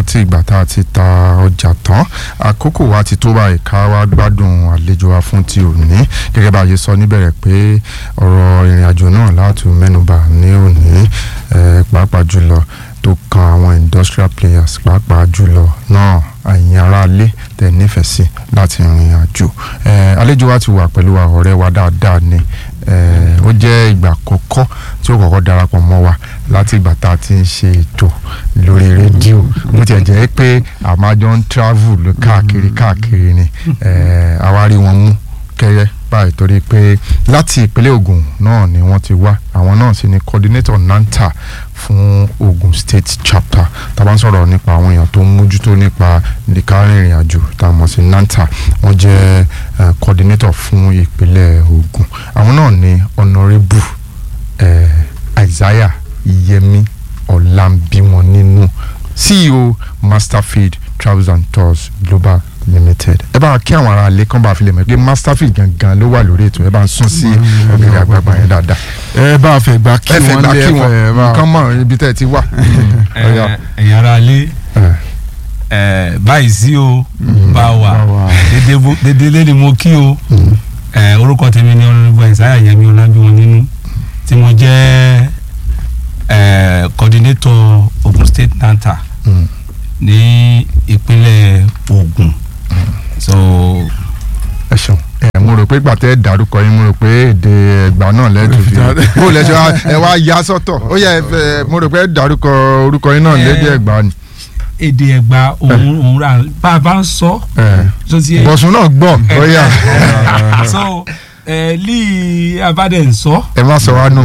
láti ìgbà tá a ti ta ọjà tán àkókò wa ti tó báyìí ká wá gbádùn àlejò wa fún ti òní gẹ́gẹ́ bá a ṣe sọ níbẹ̀rẹ̀ pé ọ̀rọ̀ ìrìn àjò náà láti mẹ́nubà ní òní eh, pàápàá jùlọ tó kan àwọn industrial players pàápàá jùlọ náà àyìn aráalé tẹ̀ nífẹ̀ẹ́ sí láti rìn àjò Eh, àlejò wa ti wà pẹ̀lú wa ọ̀rẹ́ wa dáadáa ni Eh, ó jẹ́ ìgbà àkọ́kọ́ tí ó kọ́kọ́ darapọ̀ mọ́ wa láti ìgbà tá a ti ń ṣe ètò lórí rédíò bó tiẹ̀ jẹ́ pé àmájọ ń travel lọ káàkiri káàkiri ni Eh, àwa rí wọn mú kẹ́yẹ́ báyìí torí pé láti ìpínlẹ̀ Ògùn náà ni wọ́n ti wá àwọn náà sì ni coordinator NANTA fún Ogun State chapter tá a bá ń sọ̀rọ̀ nípa àwọn èèyàn tó ń mójútó nípa nìkan ìrìn àjò tá a mọ̀ sí NANTA wọ́n jẹ́ eh, coordinator fún ìpínlẹ̀ Ògùn àwọn náà ni honourable eh, Isaiah Yemi Ọlámbíwọn nínú CEO Masterfield Travels and Tours Global Limited ẹ bá kí àwọn ará ilé kan bá fi lè mọ̀ pé Masterfield gangan ló wà lórí ètò ẹ bá ń sún sí ọ̀gẹ̀dẹ̀ àgbààgbà yẹn dáadáa ẹ bá a fẹ́ gba kí ẹ fẹ́ wọ́n gbà lé kí wọn ẹ bá nǹkan mọ̀ ibi tẹ́ ẹ ti wà. Ọ̀yá. ẹ̀yin ara lé Eh, ẹ, báyìí sí o bá bá wà wà. dédé bó- dédé lé ni mo kí o ẹ, orúkọ tèmi ni ọlọ́dúnrún Isaiah Yẹmí Ọlábíwọn nínú tí mo jẹ́ ẹ, coordinator Ogun State NANTA mm. ní ìpínlẹ̀ Ògùn so ẹ ṣeun ẹ mo rò pé gbàtẹ́ dárúkọ yín mo rò pé èdè ẹgbà náà lẹ́tù fi bó lẹ ṣe wá ẹ wá ya sọ́tọ̀ ó yẹ ẹ fẹ́- mo rò pé dárúkọ orúkọ yín náà Eh. lédè ẹgbà ni. èdè Ẹ̀gbá òun òun rà bá a bá ń sọ Eh. so ti yẹ bọ̀sùn náà gbọ́ ó yà so ẹ lí abádẹ ń sọ ẹ má sọ wá nù.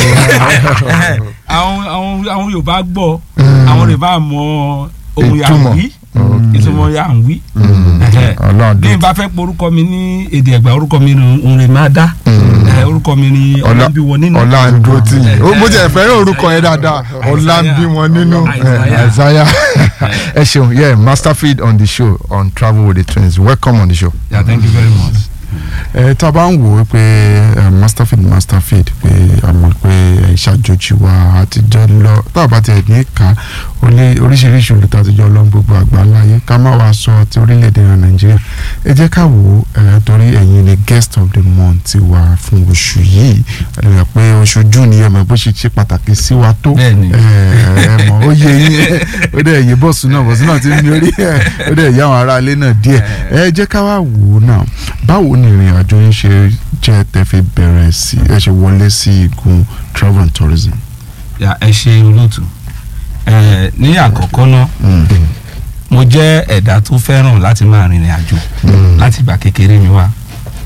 àwọn àwọn àwọn Yorùbá gbọ́ Mm. àwọn Yorùbá mọ ohun yà ń Ìtumọ̀. wí Okay. ìtumọ̀ yà ń wí ọlọ́run bí n bá fẹ́ pe orúkọ mi ní èdè Ẹ̀gbá orúkọ mi ni òǹrè máa dá Eh, orúkọ mi ni Ọlábíwọn nínú ọlá ń dúró tì yín ó mo ti ẹ̀ fẹ́ràn orúkọ yẹn dáadáa ọlá ń bí wọn nínú Isaiah. Isaiah ẹ ṣeun yeah Masterfield on the show on Travel with the Twins welcome on the show. yeah thank you very much. ẹ tá a bá ń wò ó pé ẹ, masterfield masterfield pé a mọ̀ pé ẹ ṣàjòjì wa àtijọ́ lọ tá a bá tiẹ̀ ní ká ó ní oríṣiríṣi olùtọ́ àtijọ́ lọ gbogbo àgbáńláyé ká má wàá sọ ti orílẹ̀-èdè wa nàìjíríà ẹ jẹ́ ká wò ó ẹ, torí ẹ̀yin ni guest of the month ti wà fún oṣù yìí ẹ rẹ̀ pé oṣù june yẹn mọ̀ bó ṣe ṣe pàtàkì sí wa tó Bẹ́ẹ̀ni. ẹ ẹ mọ̀ ó yẹ yín ó dẹ̀ yé bọ́ọ̀sù náà bọ́ọ̀sù náà ti ń mi orí ẹ̀ ó dẹ̀ yé àwọn aráalé náà díẹ̀ ẹ jẹ́ ká wá wò ó náà báwo ni ìrìn àjò yín ṣe jẹ́ tẹ́ fi bẹ̀rẹ̀ sí ẹ ṣe wọlé sí igun travel and tourism. ya ẹ ṣe olóòtú ẹ ní àkọ́kọ́ náà mo jẹ́ ẹ̀dá tó fẹ́ràn láti máa rìnrìn àjò láti ìgbà kékeré mi wá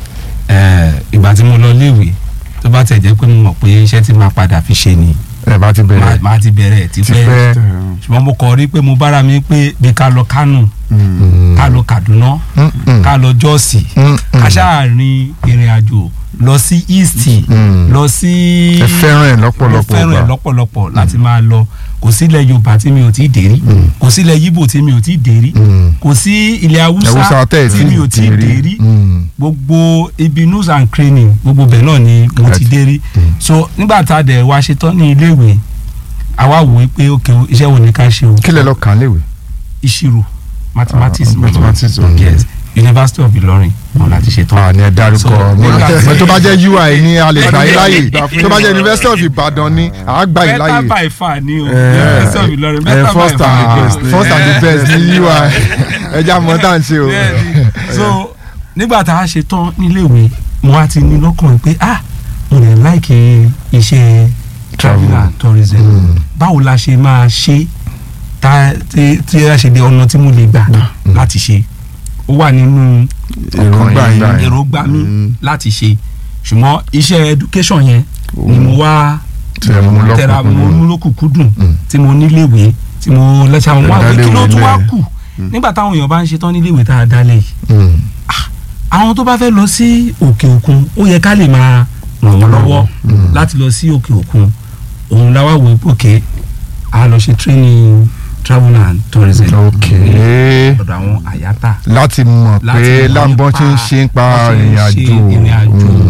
ẹ ìgbà tí mo lọ léèwé tó bá tẹ̀ jẹ́ pé mo mọ̀ pé iṣẹ́ tí máa padà fi ṣe ni ẹ bá ti máa bẹ̀rẹ̀ máa ti bẹ̀rẹ̀ ti tipẹ́ pẹ́ ṣùgbọ́n mo kọ̀ rí pé mo bára mi pé bí ká lọ Kánò ká lọ Kaduna ká lọ Jọ́ọ̀sì ká ṣáà rin ìrìn àjò lọ sí East Mm. lọ sí ẹ fẹ́ràn ẹ̀ mo lọ́pọ̀lọpọ̀ fẹ́ràn ẹ̀ gbà. lọ́pọ̀lọpọ̀ láti máa lọ kò sílẹ̀ Yorùbá tí mi ò tí ì dé rí kò sílẹ̀ Yíbò tí mi ò tí ì dé rí Mm. kò sí ilẹ̀ Haúsá Haúsá tẹ̀ tí mi ò tí ì dé rí Mm. gbogbo ibi news and training gbogbo bẹ̀ náà ni mo Right. ti dé rí Mm. so nígbà tá a dẹ̀ wá ṣetán ní iléèwé àwa wò ó pé ok o, iṣẹ́ wo ni ká ṣe o kí lẹ lọ kàn léwe. ìṣirò mathematics mo lọ. mathematics, okay. yes University of Ilorin wọn láti ṣetán. àní ẹ dárúkọ So, mo nígbà tí- mo tó bá jẹ́ UI ní a lè gbà yín láàyè tó bá jẹ́ University of Ibadan ní a gbà yín better láàyè. by far ni o Eh, University of Ilorin ẹ better by first far. and best first and the best ní UI ẹja mọ tá à ń ṣe o. Bẹ́ẹ̀ni. so nígbà tá a ṣe tán níléèwé mo wá ti ní lọ́kàn pé ah mo lè láìkí iṣẹ́ travel and tourism Mm. báwo la ṣe máa ṣe tá tí tí a ṣe de ọ̀nà tí mo lè gbà láti ṣe ó wà nínú èròǹgbà yín yín báyìí. èròǹgbà mi Mm. láti ṣe ṣùgbọ́n iṣẹ́ education yẹn ni mo wá Tí ẹ mú tẹra mo lọ́kùnkúndùn. mú lókùnkúndùn Mm. tí mo níléèwé tí mo lẹ́sẹ̀ àwọn wá pé kí ló tún wá Ìdálẹ́wé kù nígbà táwọn èèyàn bá ń ṣetán níléèwé tá a dálẹ̀ yìí Mm. àwọn tó bá fẹ́ lọ sí òkè òkun ó yẹ ká lè máa ràn wọ́n lọ́wọ́ Mm. láti lọ sí òkè òkun òun la wá wò ó pé a lọ ṣe training travel and tourism ok ọ̀dọ̀ àwọn àyátà láti mọ̀ Láti pé mọ̀ láǹbọ̀n nípa ṣe ń ṣe ń pa bọ́n ṣe ń ìrìn ṣe àjò ìrìn àjò. Mm. òun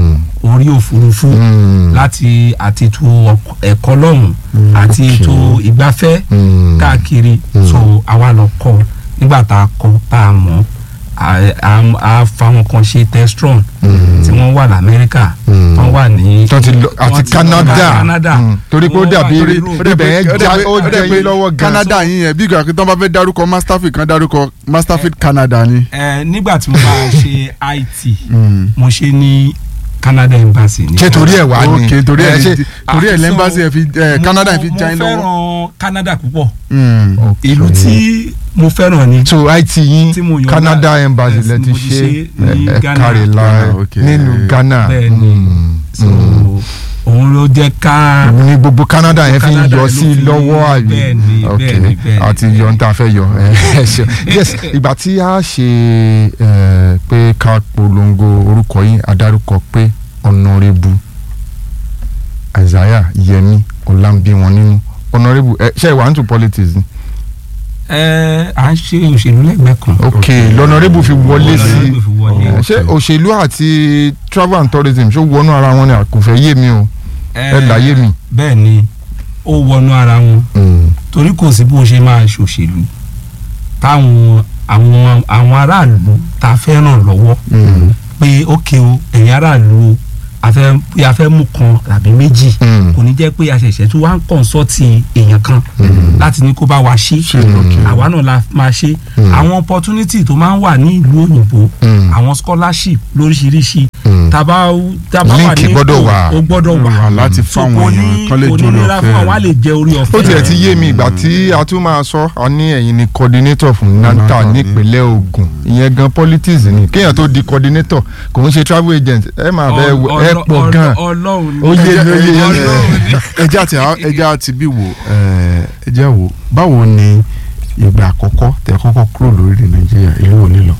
orí òfurufú Mm. láti àti ètò ọk- ẹ̀kọ́ lọ́hùn àti okay. ètò ìgbafẹ́ Mm. káàkiri Mm. so àwa lọ kọ́ nígbà tá a kọ́ tá a mọ̀ a- a- a fáwọn kan ṣe testron Mm. tí wọ́n wà lamẹ́ríkà Mm. wọ́n wà ní tó ti lọ àti wọ́n ti lọ Canada Canada Mm. torí pé ó Wọ́n wà dàbí torí- ibẹ̀ yẹn já ó jẹ́ yín lọ́wọ́ gan. Canada yín yẹn bí ìgbà pé tí wọ́n bá fẹ́ dárúkọ masterfield kan dárúkọ masterfield Canada ni. ẹ nígbà tí mo bá ṣe IT Mm. mo ṣe ní Canada embassy ní ṣé torí ẹ̀ wá ni ok torí ẹ̀ ẹ ṣe ní- torí ẹ̀ Ah, lẹ́mbàsì so ẹ̀ fi ẹ̀ mo- Canada ẹ̀ fi mo já yín lọ́wọ́. fẹ́ràn Canada púpọ̀ Mm. Okay. ìlú tí mo fẹ́ràn ni so IT yín tí mo yàn Canada lá- embassy yes, lẹ ti mo ti ṣe ṣe ní ẹ Ghana. kárí la Ghana, okay. nínú Ghana Bẹ́ẹ̀ ni. Mm. so Mm. òun ló jẹ́ ká ní gbogbo Canada yẹn fi ń Canada yọ ló sí fi- lọ́wọ́ àbí bẹ́ẹ̀ ni, ok bẹ́ẹ̀ ni, bẹ́ẹ̀ ni. àti yọ ń ta fẹ́ yọ ẹ ṣe yes ìgbà tí a ṣe ẹ, pé ká polongo orúkọ yín adarúkọ pé ọ̀nàrẹ́bù Isaiah Yẹmi Ọlámbí wọn nínú ọ̀nàrẹ́bù ẹ ṣe ìwà into politics ni ẹ à ń ṣe òṣèlú lẹ́gbẹ̀ẹ́ kan ok lọ́nàrẹ́bù fi wọlé sí Honorable fi wọlé. ẹ, ṣé òṣèlú àti travel and tourism ṣó wọnú ara wọn ni kò fẹ́ yé mi o ẹ láyé mi. bẹ́ẹ̀ ni ó wọnú ara wọn torí kò sí bó ṣe máa ṣòṣèlú táwọn àwọn àwọn aráàlú tá a fẹ́ ràn lọ́wọ́ pé ókè o ẹ̀yin aráàlú o a fẹ́ pé a fẹ́ mú kan tàbí méjì kò ní jẹ́ pé a ṣẹ̀ṣẹ̀ tó wá ń kọ̀ǹsọ́ọ̀tì èèyàn kan láti ní kó bá wa ṣe àwa náà la máa ṣe àwọn opportunity tó máa ń wà ní ìlú òyìnbó àwọn scholarship lóríṣiríṣi tàbá tàbá wà Líǹkì ní gbọ́dọ̀ ipò, wà. ó gbọ́dọ̀ wà wà láti So fáwọn kò èèyàn ní- kan lè kò ní jórí nira fún ọ̀fẹ́. àwọn á lè jẹ orí ọ̀fẹ́ ó tiẹ̀ ti yé mi ìgbà tí a tún máa sọ a ní ẹ̀yin ni coordinator fún nanta Nanta ní. nípínlẹ̀ Ògùn ìyẹn gan politics ni kéèyàn tó di coordinator kò ń ṣe travel agent ẹ máa bẹ Ọl- ẹ ọlọ- pọ̀ ọlọ- gan Ọlọ́run ni. Ó yé mi, ó yé mi. Ọlọ́run ni. ẹjẹ àti ẹjẹ àti bí wò ẹjẹ wò báwo ni ìgbà àkọ́kọ́ tẹ kọ́kọ́ kúrò lórílẹ̀ Nàìjíríà ìlú wo nílọ.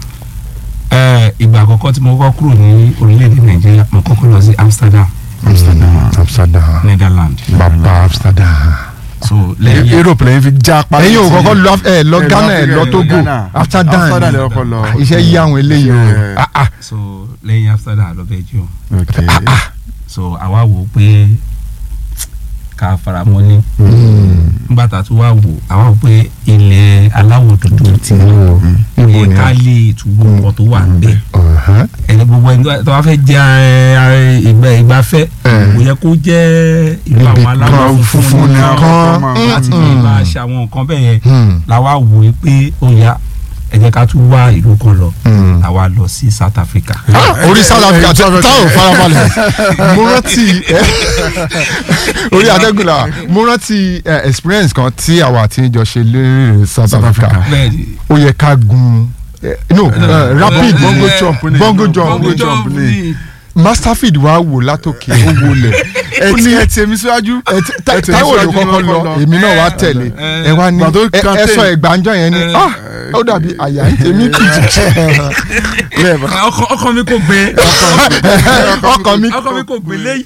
Ẹ, ìgbà àkọ́kọ́ tí mo kọ́kọ́ kúrò ní orílẹ̀-èdè nàìjíríà mo kọ́kọ́ lọ sí amsterdam Amsterdam Amsterdam netherlands bàbá Amsterdam so lẹ́yìn Europe lẹ́yìn fi já pa. ẹ̀yin ò kọ́kọ́ lọ ẹ lọ ẹ lọ Ghana ẹ Africa, lọ ẹ lọ Togo Ghana. Amsterdam Amsterdam ni. lẹ kọ́kọ́ lọ. Ah, iṣẹ́ yí àwọn eléyìí o Iṣẹ́- Ah, ah. so lẹ́yìn amsterdam lọ belgium ok so àwa wò ó pé ká faramọ́lé Mm. nígbà tá a tún wá wò àwa wò ó pé ilẹ̀ aláwọ̀ dúdú ti ní Ibo ẹ ni ká lè túbọ̀ nǹkan tó wà níbẹ̀ Ọ̀hán. ẹni gbogbo ẹni tó bá fẹ́ jẹ ẹ, ìgbà ìgbafẹ́ Eh. kò yẹ kó jẹ́ ìlú Ibi àwọn aláwọ̀ kan funfun funfun nìkan nìkan. láti lè Mm. máa ṣe àwọn nǹkan bẹ́ẹ̀ yẹn Hmm. làwa wò ó pé ó yá ẹ jẹ́ ká tún wá ìlú kan lọ Hmm. làwa lọ sí South Africa. Ah, orí South Africa tí táwọn farabalẹ̀ mo rántí ẹ, orí adégúnlá mo rántí ẹ, experience kan tí àwa àti ìjọ ṣe lórí South Africa bẹ́ẹ̀ ni ó yẹ ká gun ẹ, no ẹ, rapid bongo jump ni. bongo jump Bongo jump ni. masterfield wa wò látòkè ó wọlé ẹ ti ẹ ti èmi síwájú. ẹ ti- Ta- ẹ ti Táíwò ló síwájú kọ́kọ́ ní lọ kọ́kọ́ èmi náà wá Eh, tẹ̀lé eh, ẹ wá ní gbà tó ẹ- ẹ campaign. sọ ẹgbàájọ yẹn ni Eh, ah ó dàbí àyà ń tèmi kìjì lẹ́ẹ̀bà. ọkọ ọkọ mi kò gbé ọkàn mi ọkọ mi kò gbé léyìí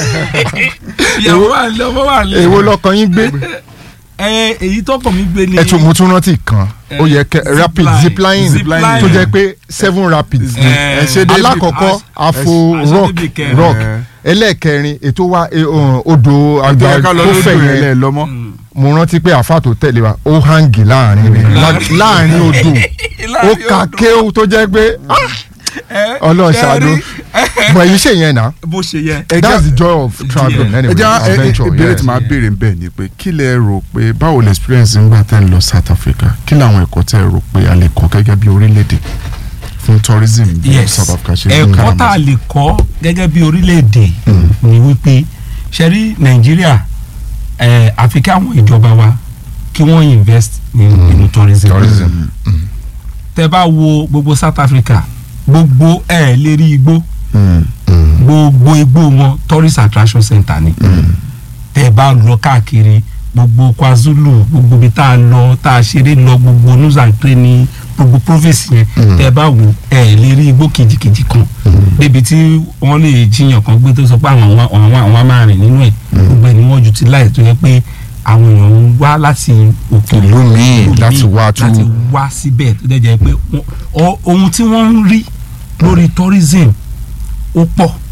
ìyàwó wà lé ọmọ wà lé èwo lọkàn yín gbé ẹ èyí tọkọ mi gbé ni ẹ tún mo tún rántí kan ó yẹ kẹ Zipline. rapid zipline Zipline. tó jẹ́ pé seven rapids ni Eh, ẹ ṣe débi- alákọ̀ọ́kọ́ afo aṣọ rock débi kẹrin. rock Eh. ẹlẹ́ẹ̀kẹrin ètò wa eh, um, odò àgbà àgbà ká lọ tó lójú fẹ̀ rẹ̀ yẹn lẹ́ẹ̀ lọ́mọ́. Mm. mo rántí pé àfa tó tẹ̀lé wa ó hangi láàrin rẹ̀ Láàrin- láàrin odò ó ka kéwù tó jẹ́ pé Ẹ, ọlọ́run ṣe ṣàánú rí? bọ̀ èyí ṣèyẹn náà bó ṣe yẹ. that's the joy of travelling anyway ẹ jẹ́ ẹ- ẹ- adventure ìbéèrè yes. tí màá béèrè ń bẹ̀ ni pé kí lẹ rò pé báwo lẹ experience ń gbà tẹ́ ń lọ South Africa kí làwọn ẹ̀kọ́ tẹ́ ẹ rò pé a lè kọ́ gẹ́gẹ́ bí orílẹ̀-èdè fún tourism bí yes South Africa ṣe ń ẹ̀kọ́ tá a káràmọ́. lè kọ́ gẹ́gẹ́ bí orílẹ̀-èdè ni wípé ṣe rí nàìjíríà ẹ̀ àfi kí àwọn ìjọba wa kí wọ́n invest ní- nínú tourism. tourism tẹ bá wo gbogbo South Africa gbogbo ẹ̀ lè rí igbó Mm, gbogbo igbó wọn tourist attraction center ni tẹ bá lọ káàkiri gbogbo KwaZulu gbogbo ibi tá a lọ tá a ṣeré lọ gbogbo nuzantre ní gbogbo province yẹn tẹ bá wò ẹ lè rí igbó kejìkejì kan débi tí wọ́n lè jiyàn kan gbé tó sọ pé àwọn àwọn àwọn àwọn á máa rìn nínú ẹ̀ gbogbo ẹ̀ ni wọ́n ju ti láì tó yẹ pé àwọn èèyàn ń wá láti òkè Ìlú míì ìlú láti míì wá tú- láti wá síbẹ̀ tó dẹ̀ jẹ́ pé wọ́n- ọ- ohun tí wọ́n ń rí lórí tourism ó pọ̀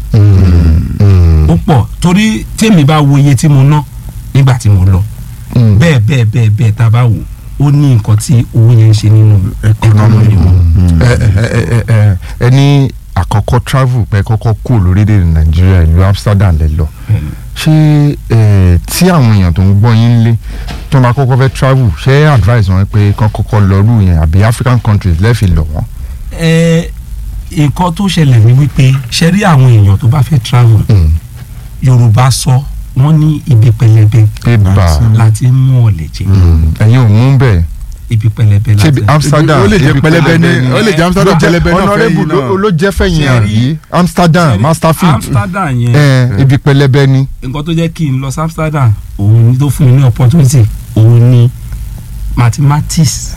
ó pọ̀ torí tèmi bá wo iye tí mo ná nígbà tí mo lọ bẹ́ẹ̀ bẹ́ẹ̀ bẹ́ẹ̀ bẹ́ẹ̀ tá a bá wò ó ní nǹkan tí owó yẹn ń ṣe nínú ẹkọ́nọ́mì wọn. ẹ ẹ ẹ ẹ ẹ ní àkọ́kọ́ travel pé kọ́kọ́ kú lórílẹ̀‐èdè nàìjíríà ìlú amsterdam lẹ lọ ṣé ẹ tí àwọn èèyàn tó ń gbọ́ yín lé tó máa kọ́kọ́ fẹ́ travel ṣé advice wọn pé kán kọ́kọ́ lọ́rù yẹn àbí african countries lẹ́ẹ̀fì lọ wọ́n. ẹ nǹkan tó ṣẹlẹ̀ ní wípé ṣe rí àwọn èèyàn tó bá fẹ́ travel yorùbá sọ wọ́n ní ibi pẹlẹbẹ ibà láti mú ọ̀lẹ̀ jẹ ẹ̀yin ò mú bẹ́ẹ̀ ibi pẹlẹbẹ ṣé láti ibi amsterdam ó lè jẹ́ ibi pẹlẹbẹ ní ó lè jẹ́ amsterdam pẹlẹbẹ náà fẹ́ honourable yín náà. ló- ló jẹ́ fẹ̀yìn Ṣé rí- àbí amsterdam Ṣé rí masterfield amsterdam yẹn ẹ ibi pẹlẹbẹ ni. nǹkan tó jẹ́ kí n lọ sí amsterdam òun ni tó fún mi ní opportunity òun ni mathematics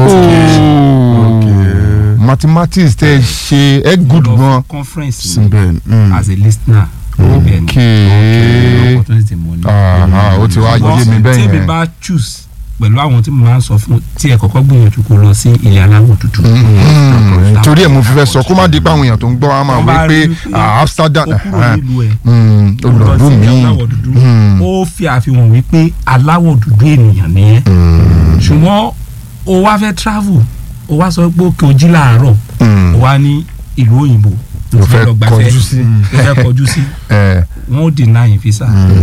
Okay. mathematics tẹ ẹ ṣe ẹ good lọ fún gan. conference ni síbẹ̀ mm. as a listener níbẹ̀ ni Okay. opportunity mo ní. Aha, ó ti wá yé mi bẹ́ẹ̀ tí yẹn. èmi bá choose pẹ̀lú àwọn tí mo máa ń sọ fún tí ẹ kọ́kọ́ gbìyànjú kó lọ sí ilẹ̀ aláwọ̀ dúdú. Mm, torí ẹ̀ mo fi fẹ́ sọ kó má di pé àwọn èèyàn tó ń gbọ́ wa máa Wọ́n wí bá pé rí i ah, amsterdam ó kúrò nílùú ẹ̀ mm, ó lọ olùdó sí mi ilẹ̀ aláwọ̀ dúdú ó fi àfihàn wípé aláwọ̀ dúdú ènìyàn nìyẹn ṣùgbọ́n o wá fẹ́ travel o wá sọ pé òkè ojí làárọ̀ o wá ní ìlú òyìnbó Ló fẹ́ lọ gbafẹ́, kọjú sí. ló fẹ́ kọjú sí wọ́n ó deny visa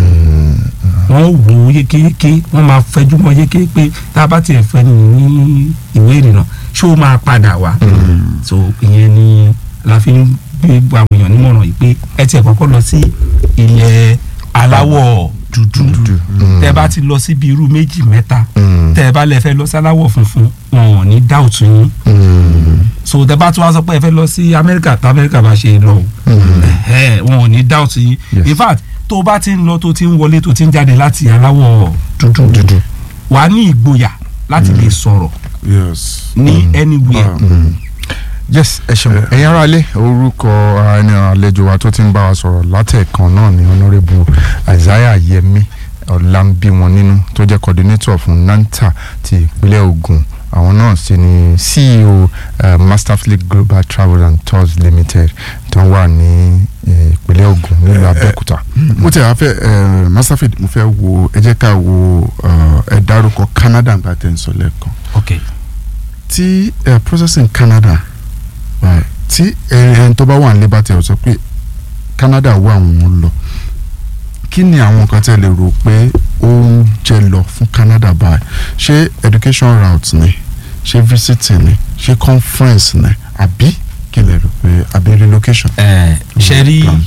wọ́n wò ó yékéyéké wọ́n máa fẹjú mọ́ yéké pé tá a bá tiẹ̀ fẹ́ ní ìwé ìrìnnà ṣé ó máa padà wá so ìyẹn ni la fi ń gbé gbogbo àwọn èèyàn nímọ̀ràn yìí pé ẹ tiẹ̀ kọ́kọ́ lọ sí ilẹ̀ aláwọ̀ dúdú tẹ́ bá ti lọ síbi irú méjì mẹ́ta tẹ́ bá lẹ fẹ́ lọ sí aláwọ̀ funfun wọn ò ní dáùtù yín so tẹ́ bá tún wá sọ pé ẹ fẹ́ lọ sí amẹ́ríkà tá amẹ́ríkà bá ṣe lọ o ẹ̀hẹ́, wọn ò ní dáùtù yín Yes. in fact tó bá ti ń lọ tó ti ń wọlé tó ti ń jáde láti aláwọ̀ dúdú dúdú. wà á ní ìgboyà láti lè sọ̀rọ̀ yes. ní anywhere Mm. yes ẹ ṣeun ẹ̀yin ará ilé orúkọ ẹni àlejò wa tó ti ń bá wa sọ̀rọ̀ látẹ̀kan náà ni honourable isaiah yemi ọ̀làǹbíwọn nínú tó jẹ́ coordinator fún nanta ti ìpínlẹ̀ ogun àwọn náà sì ni ceo uh, masterfleet global travel and tours limited tó wà ní eh, ìpínlẹ̀ ogun nílùú abẹ́òkúta. mo tẹ̀ wá fẹ́ ẹ masterfeed mo fẹ́ wo ẹ jẹ́ ká wo ẹ dárúkọ Canada nígbà tẹ̀ ń sọ lẹ́ẹ̀kan ok tí ẹ processing Canada right, tí ẹni tó bá wà ní labour tẹ̀ ọ sọ pé Canada wà àwọn lọ kí ni àwọn nǹkan tẹ́ lè rò pé ó ń jẹ lọ fún Canada báyìí ṣé education route ni ṣé visiting ni ṣé conference ni àbí kí lè rò pé àbí relocation. ẹ ṣe rí Plan.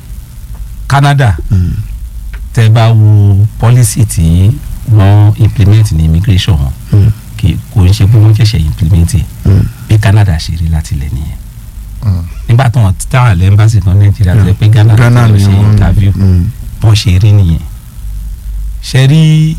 Canada Mm. tẹ́ bá wo policy tí wọ́n implement ní immigration wọn Mm. kì kò ń ṣe pé wọ́n ṣẹ̀ṣẹ̀ implement ẹ̀ Mm. bí Canada ṣe rí láti lẹ̀ nìyẹn Mm. nígbà tó wọn táwọn àlẹ́ embassy tán Nàìjíríà tó yẹ pé Ghana Ghana ló ni ṣe wọ́n interview Mm. bọ́n ṣe rí nìyẹn ṣe rí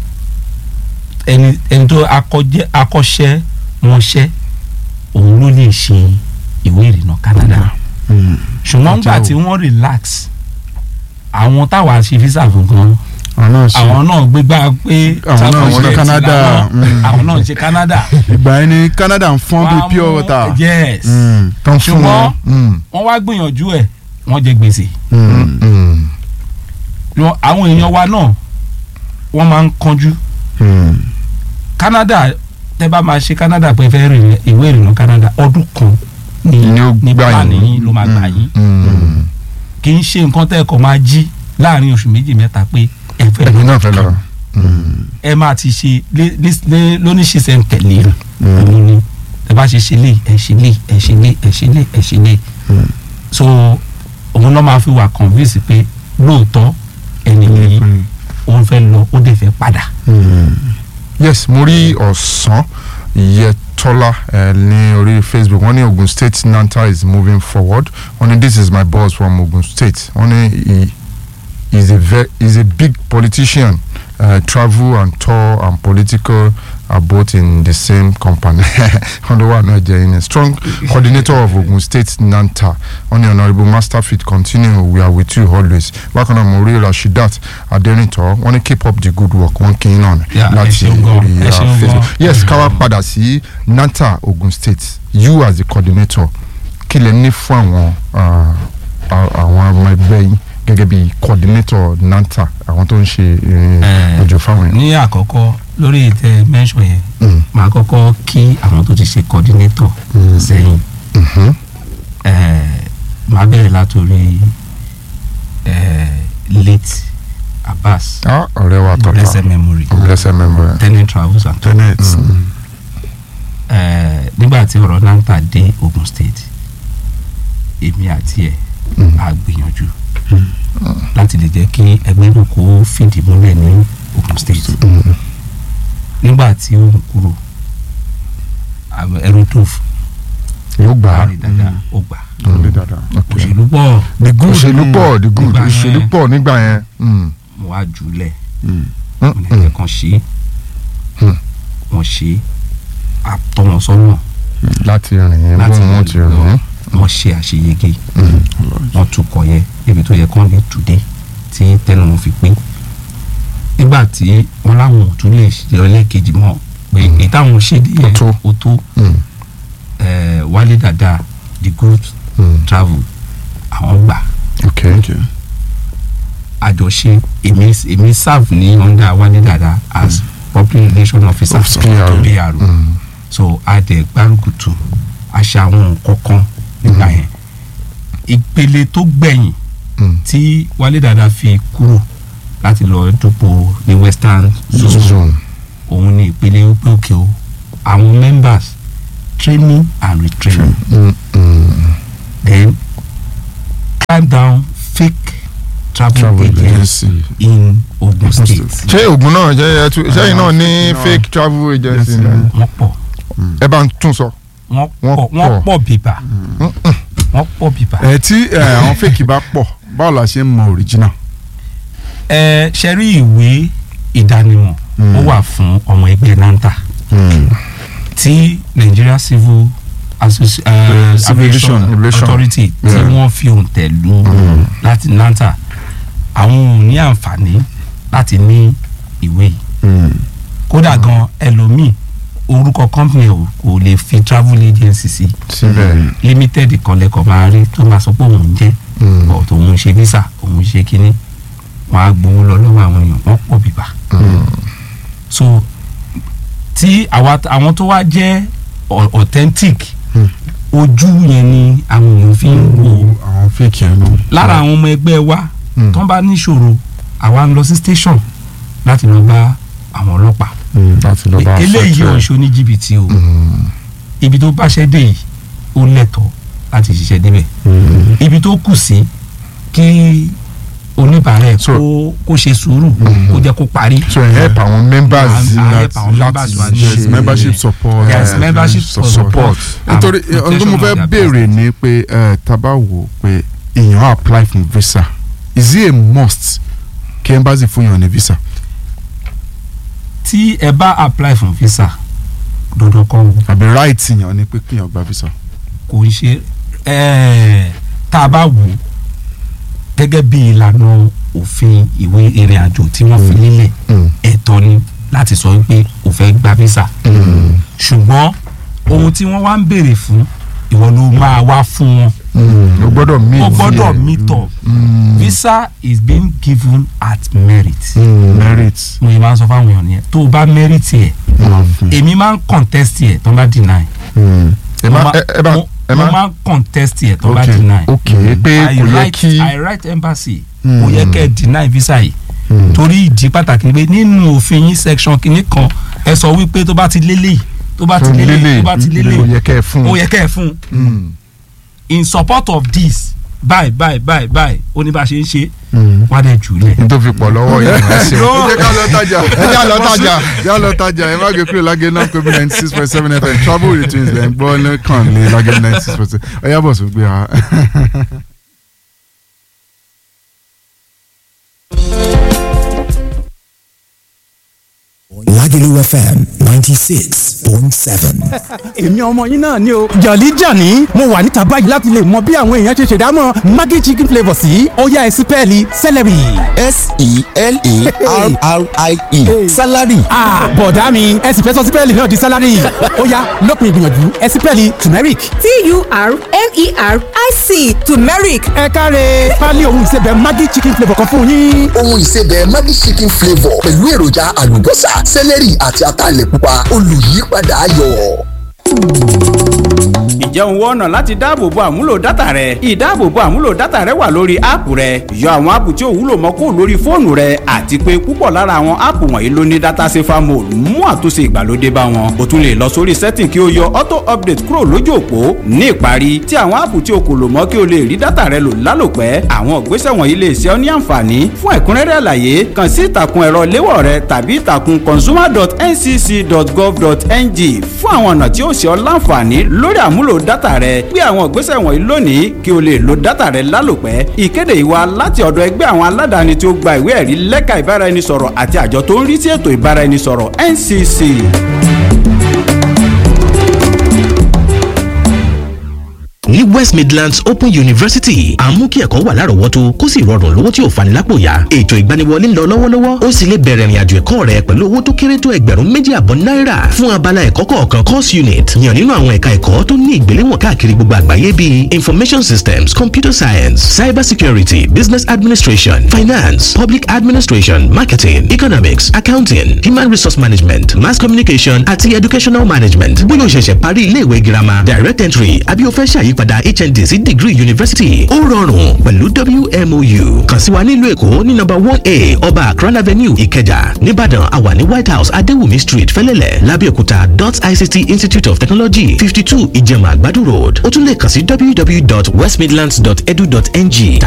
ẹni ẹni tó akọjẹ akọ́ṣẹ́ mọṣẹ́ òun ló lè ṣe ìwé ìrìnnà Canada Mm. ṣùgbọ́n nígbà Ọjọ́ tí wọ́n relax àwọn táwa ṣe visa fún gan àwọn náà ṣe àwọn náà gbégbá pé Àwọn náà South ṣe Africa Canada, làwọn- mm. àwọn náà ṣe Canada ìgbà yẹn ni Canada ń fọ́n bíi Wọ́n á pure mú- water. yes Mm. tó ń fún wọn. Mm. wọ́n wá gbìyànjú ẹ̀ wọ́n jẹ gbèsè Mm. Mm. Lọ- àwọn èèyàn wa náà wọ́n máa ń kánjú Mm. Canada tẹ́ bá máa ṣe Canada pé fẹ́ rìn ìwé ìrìnnà Canada ọdún kan ní Ni ó ní gbà plan yín. yín ló máa gbà yín Mm. kì í ṣe nǹkan tẹ́ ẹ kọ́ máa jí láàrin oṣù méjì mẹ́ta pé ẹ fẹ́ ẹ̀yin náà fẹ́ lọ. ẹ máa ti ṣe lé- lé- lé- lóníṣìṣẹ́ ń tẹ̀lé Mm. òun ni ẹ bá ṣe ṣe lé ẹ ṣe lé ẹ ṣe lé ẹ ṣe lé ẹ ṣe lé Mm. so òun náà máa fi wà convince pé lóòótọ́ ẹni yìí òun fẹ́ lọ ó dẹ̀ fẹ́ padà. Mm. yes mo rí ọ̀sán Yẹtọ́lá ẹ ní orí Facebook wọ́n ní Ogun State Nanta is moving forward wọ́n ní this is my boss from Ogun State wọ́n ní he is a ve is a big politician uh, travel and tour and political are both in the same company wọ́n ló wà náà jẹ́ in a strong coordinator of Ogun State Nanta wọ́n ní honourable Masterfit continue we are with you always bákan náà mo rí Rashidat Aderinto wọ́n ní keep up the good work wọ́n kí n náà Yeah, ẹ láti ṣeun gan, orí ẹ uh, ṣeun gan. Facebook yes ká wá padà sí Nanta Ogun State you as the coordinator kí lẹ ní fún àwọn uh, a- àwọn ọmọ ẹgbẹ́ yín gẹ́gẹ́ bí coordinator nanta àwọn tó ń ṣe ìrìn Eh, àjò fáwọn yẹn. ní àkọ́kọ́ lórí ìtẹ́ mẹ́sàn yẹn Mm. màá kọ́kọ́ kí àwọn tó ti ṣe coordinator sẹ́yìn Mhm. Eh, màá bẹ̀rẹ̀ látòrí eh, late Abbas Ah, ọ̀rẹ́ wa tọ́ta blessed memory blessed memory. tenant travels and tours tenet Eh, nígbà tí ọ̀rọ̀ nanta dé Ogun State èmi àti ẹ̀ Mm. a gbìyànjú láti lè jẹ́ kí ẹgbẹ́ náà kó fìdí múlẹ̀ ní Ogun State Mm. nígbà tí ó ń kúrò àwọn aerotof yóò gbà á láàrin dáadáa ó gbà lórí dáadáa. Okay. òṣèlú pọ̀ the good òṣèlú pọ̀ the good Nígbà yẹn. òṣèlú pọ̀ nígbà yẹn. Mm. mo wá jùlẹ̀ Mm. Mm, mo lè mm. jẹ́ kan ṣe é Hmm. wọ́n ṣe é àtọ́ wọn sọ́nà láti rìn Láti bóun wọn rìn ti lọ. rìn. wọ́n ṣe àṣeyege Mm. wọ́n tukọ̀ yẹ níbi tó yẹ kán lè tùdé tí tẹnu wọn fi pín nígbà tí wọ́n láwọn ò tún lè ṣe ọlẹ́ẹ̀kejì mọ́ pé èyí táwọn ṣe dé yẹn Ó tó. ó tó Mm. eh, wálé dada the good Mm. travel àwọn gbà okay. Okay. àjọṣe èmi èmi serve ní under wálé dada as public relation officer Officer. to PR. PR Mm. so a dẹ̀ gbárùkùtù àṣà àwọn nǹkan kan nígbà yẹn ìpele tó gbẹ̀yìn Mm. tí wálé dada fi kúrò láti lọ dúpọ̀ ní western zone zone. òun ni ìpele wípé òkè o àwọn members training and retraining Mm. Mm. then climb down fake travel, Travel agency agency. in Ogun State State. ṣé oògùn náà jẹ́ ẹtú sẹ́yìn náà ní No. fake travel agency Yes, ni no. wọ́n pọ̀ ẹ bá ń tún sọ. wọ́n Wọ́n pọ̀ wọ́n pọ̀. pọ̀ bíbà wọ́n pọ̀ bíbà. ẹ tí ẹ, àwọn fake bá pọ̀ báwo la ṣe ń mọ original. ẹ ṣe rí ìwé ìdánimọ̀ ó wà fún ọmọ ẹgbẹ́ nanta tí Nigeria Civil Associ uh, Civil Aviation Aviation. Authority tí Yeah. wọ́n fi òǹtẹ̀ lù láti nanta àwọn ò ní àǹfààní láti ní ìwé yìí kódà gan ẹlòmíì orúkọ company ò kò lè fi travel agency sí síbẹ̀. limited kan lẹ́kọ̀ọ́ máa rí tó máa sọ pé òun jẹ́ Mm. ọ̀ tó ń ṣe visa òun ṣe kínní wọn á gbowó lọ lọ́wọ́ àwọn èèyàn wọ́n pọ̀ bíbá so tí àwa àwọn tó wá jẹ́ au- authentic Mm. ojú yẹn ni àwọn èèyàn fi ń wò àwọn fake yẹn náà. lára àwọn ọmọ ẹgbẹ́ wa Mm. tó ń bá níṣòro àwa ń lọ sí station láti lọ bá àwọn ọlọ́pàá láti lọ bá eléyìí ò ń fẹ́ ṣe ní jìbìtì o ibi tó bá ṣẹ́ dé yìí ó lẹ́tọ̀ọ́ láti ṣiṣẹ́ débẹ̀ ibi tó kù sí kí oníbàárà ẹ̀ So- kó kó ṣe sùúrù kó jẹ́ kó parí. so ẹ help àwọn members À- à help láti àwọn members wa ní yes ṣe- membership support. Yes, eh, membership support. support. nítorí and ohun tó mo protection fẹ́ of their béèrè ni pé ẹ, tá bá wò ó pé èèyàn á apply fún visa is it a must kí embassy fún yàn ní visa. tí ẹ bá apply fún visa dandan kọ́ o àbí right yàn ni pé kéèyàn gba visa. kò ń ṣe ẹ̀ẹ́ tá a bá wò ó gẹ́gẹ́ bí ìlànà òfin ìwé ìrìn àjò tí wọ́n fi lélẹ̀ Mm. ẹ̀tọ́ ni láti sọ wípé o fẹ́ gba visa Mm. ṣùgbọ́n ohun tí wọ́n wá ń béèrè fún ìwọ ló máa wá fún wọn Mm. o gbọ́dọ̀ meet o gbọ́dọ̀ here. meet up Mm. visa is being given at merit Mm. merit. mo yìí máa ń sọ fáwọn èèyàn nìyẹn tó o bá merit yẹ èmi máa ń contest yẹ tó ń bá deny Mm. ẹ mo má máa- ẹ ẹ bá mo- ẹ mo má máa ń contest yẹ tó ń bá Okay. deny ok pé I kò yẹ write kí I write embassy Mm. kò yẹ kẹ́ ẹ deny visa yìí Mm. torí ìdí pàtàkì ni pé nínú òfin yín section kìíní kan ẹ sọ wípé tó bá ti lélẹ̀ tó bá ti lélẹ̀ tó bá ti kò lélẹ̀ yẹ kẹ́ ẹ fún ó yẹ kẹ́ ẹ fún un Mm. in support of this báyìí báyìí báyìí báyìí ó ní bá a ṣe ń ṣe Mm. wá dẹ̀ jùlẹ̀. n tó fi pọ̀ lọ́wọ́ yìí ẹ ṣe ẹ jẹ́ ká lọ tajà ẹ jẹ́ lọ tajà. jẹ́ lọ tajà ẹ má gbé kúrò lágé náà kó bí ninety six point seven fm travel with twins ẹ̀ ń gbọ́ lẹ́kàn lé lágé ninety six point seven ẹ yábọ̀ sọ gbé wa. Lagelu Lagelu FM 96.7. èmi ọmọ yín náà ni o jọ̀lí jàní mo wà níta báyìí láti lè mọ bí àwọn èèyàn ṣe ṣèdámọ̀ maggi chicken flavour sí ọ̀yá ẹ̀sìn pẹ́ẹ́lí celery. S-E-L-A-R-R-I-E. Salary. ah bọ̀dá mi ẹ̀sìn fẹ́ sọ sí pẹ́ẹ́lí náà di salary ọ̀yá lópin ìgbìyànjú ẹ̀sìn pẹ́ẹ́lí turmeric. T-U-R-M-E-R-I-C turmeric ẹ káre pálí ohun ìsebẹ̀ maggi chicken flavour kan fún yín. ohun ìsebẹ̀ Maggi chicken flavour pẹ̀lú èròjà àlùbọ́sà sẹ́lẹ̀rì àti ataalẹ̀ pupa olùyípadà ayọ̀. ǹjẹ́ òun wọ́n ọ̀nà láti dáàbòbo àmúlò dátà rẹ ìdáàbòbo àmúlò dátà rẹ wà lórí áàpù rẹ yọ àwọn áàpù tí ò wúlò mọ́ kó lórí fóònù rẹ àti pé púpọ̀ lára àwọn áàpù wọ̀nyí ló ní dátà safer mode mú àtúnṣe ìgbàlódé bá wọn o tún lè lọ sórí setting kí o yọ auto update kúrò lójú òpó ní ìparí tí àwọn áàpù tí o kò lò mọ́ kí o lè rí dátà rẹ lò lálòpẹ́ àwọn ìgbésẹ̀ wọ̀nyí lè ṣe ọ́ ní àǹfààní fún ẹ̀kúnrẹ́rẹ́ àlàyé kàn sí ìtàkùn ẹ̀rọ léwọ̀ rẹ tàbí ìtàkùn consumer.ncc.gov.ng fún àwọn ọ̀nà tí ó ṣe ọ́ láǹfààní lórí àmúlò dátà rẹ gbé àwọn ìgbésẹ̀ wọ̀nyí lónìí kí o lè lo dátà rẹ lálòpẹ́ ìkéde ìwà láti ọ̀dọ̀ ẹgbẹ́ àwọn aládàáni tí ó gba ìwé ẹ̀rí lẹ́ka ìbáraẹnisọ̀rọ̀ àti àjọ tó ń rí sí ètò ìbáraẹnisọ̀rọ̀ NCC. ní west midlands open university à ń mú kí ẹ̀kọ́ wà lárọ̀ọ́wọ́tó kó sì rọrùn lówó tí ò fani lápò yá ètò ìgbaniwọlé ń lọ lọ́wọ́lọ́wọ́ ó sì lè bẹ̀rẹ̀ ìrìnàjò ẹ̀kọ́ rẹ pẹ̀lú owó tó kéré tó ẹgbẹ̀rún méjì àbọ̀ náírà fún abala ẹ̀kọ́ kọ̀ọ̀kan course unit yàn nínú àwọn ẹ̀ka ẹ̀kọ́ tó ní ìgbéléwọ̀n káàkiri gbogbo àgbáyé bíi information systems computer science cyber security business administration finance public administration marketing economics accounting human resource management mass communication àti educational management bóyá o ṣẹ̀ṣẹ̀ parí iléèwé girama direct entry àbí o fẹ́ ṣàyípadà hnd sí degree university ó rọrùn pẹ̀lú wmou kàn sí wa nílùú èkó ní number one a ọba akran avenue ìkẹjà nìbàdàn àwa ní white house adéwùmí street fẹ́lẹ́lẹ̀ lábẹ́òkúta dot ict institute of technology fifty two ìjẹ̀mà àgbàdo road ó tún lè kàn sí www.westmidlands.edu.ng